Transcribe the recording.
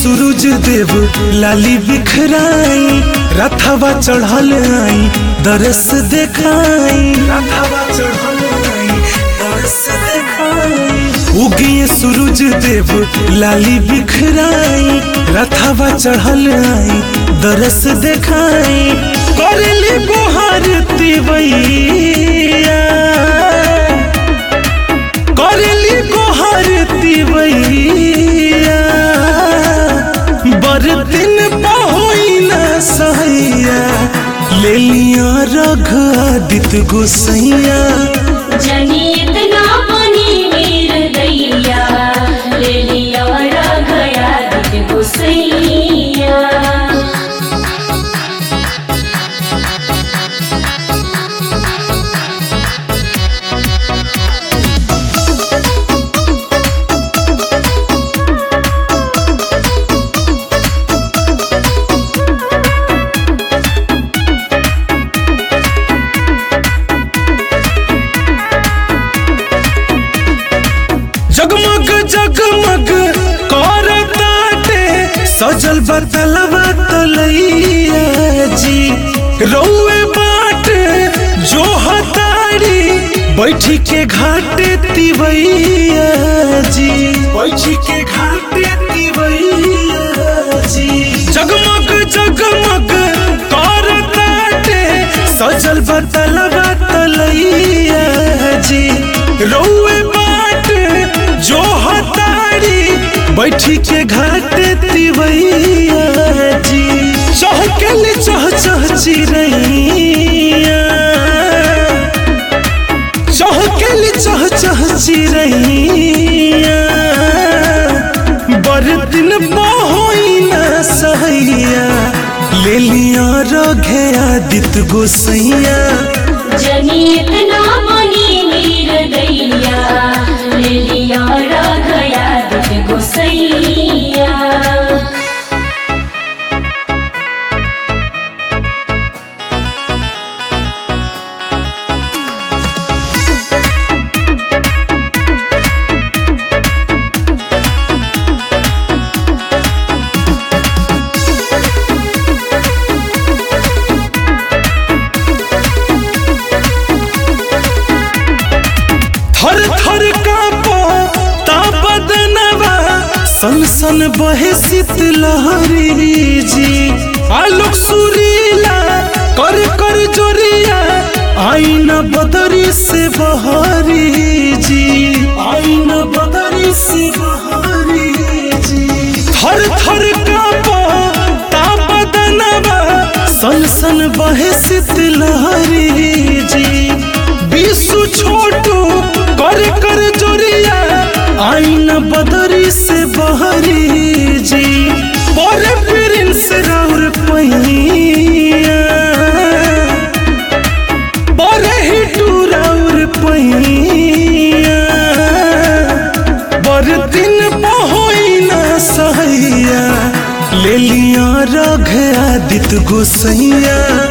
सूरज देव लाली बिखराई रथवा चढ़ल आई दरस देखाई रथवा चढ़ल आई दरस देखाई उगिए सूरज देव लाली बिखराई रथवा चढ़ल आई दरस देखाई करली गोहार तिवैया करली गोहार तिवैया बरदिन पहोई न सहैया ले लिया रघ आदित्य गोसैया जनी इतना बनी वीर दैया ले लिया गया दिल गुसैया जगमग जगमग कर ताटे सजल बतलवा तलैया जी रौए बाट जो हतारी बैठी के घाटे तिवैया जी बैठी के घाटे तिवैया जी जगमग जगमग कर ताटे सजल बतलवा तलैया जी रौए बाट जो हतारी बैठी के घाट तिवैया जी चहकल चह चह चिरैया चहकल चह चह चिरैया बरदिन बहोई न सहैया ले लिया रघे आदित्य गोसैया जनी इतना बनी वीर दैया ले लिया गया दिल गुसैया थर थर कापो ता बदनवा सन सन बहे शीतलहरी जी आलोक सुरीला कर कर जोरिया आईना बदरी से बहरी जी आईना बदरी से बहरी जी थर थर कापो ता बदनवा सन सन बहे शीतलहरी जी विश्व छोटू कर कर जोरिया आईन बदरी से बहरी जी बड़े प्रिंस राउर पहिया बड़े हिटू राउर पहिया बड़ दिन बहोई न सहैया ले लिया रघ आदित्य गोसैया